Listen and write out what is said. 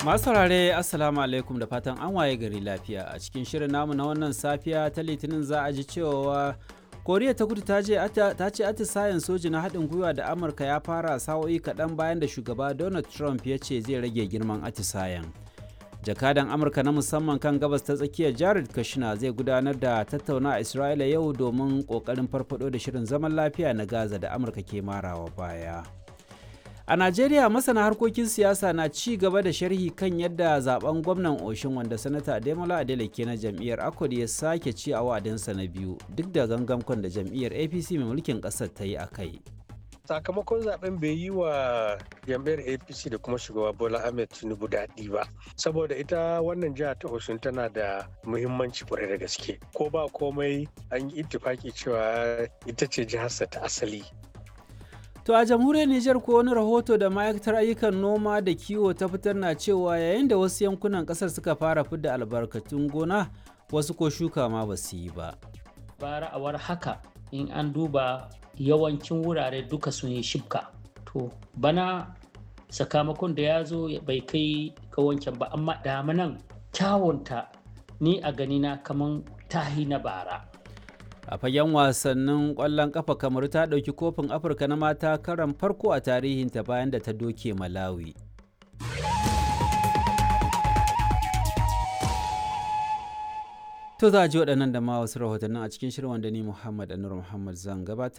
Masu saurare Assalamu alaikum da fatan an waye gari lafiya a cikin shirin namu na wannan safiya ta litinin za a ji cewa koriya ta kudu ta ce atisayen soji na haɗin gwiwa da amurka ya fara sa'o'i kaɗan bayan da shugaba donald trump ya ce zai rage girman atisayen jakadan amurka na musamman kan gabas ta tsakiyar jared kushner zai gudanar da tattauna a isra'ila yau domin ƙoƙarin farfado da shirin zaman lafiya na gaza da amurka ke marawa baya A Najeriya masana harkokin siyasa na ci gaba da sharhi kan yadda zaben gwamnan Oshin wanda sanata Ademola Adeleke na jam'iyyar Akwad ya sake ci a wa'adinsa na biyu duk da gangamkon da jam'iyyar APC mai mulkin ƙasar ta yi a kai. sakamakon zaben bai yi wa jam'iyyar apc da kuma shugaba bola ahmed tinubu daɗi ba saboda ita wannan jiha ta osun tana da muhimmanci kwarai da gaske ko ba komai an yi ittifaki cewa ita ce jiharsa ta asali To a jamhuriyar Nijar ko wani rahoto da ma'aikatar ayyukan noma da kiwo ta fitar na cewa yayin da wasu yankunan kasar suka fara fidda albarkatun gona wasu ko shuka ma ba su yi ba. Bara a war haka in an duba yawancin wurare duka sun yi shibka. To bana sakamakon da ya zo bai kai ga wancan ba amma damanan kyawunta ni a ganina kaman tahi na bara. a fagen wasannin kwallon kafa kamar ta ɗauki kofin afirka na mata karan farko a tarihinta bayan da ta doke malawi to za a ji waɗannan da ma wasu rahotannin a cikin shirin wanda ni muhammad anur muhammad zan gabatar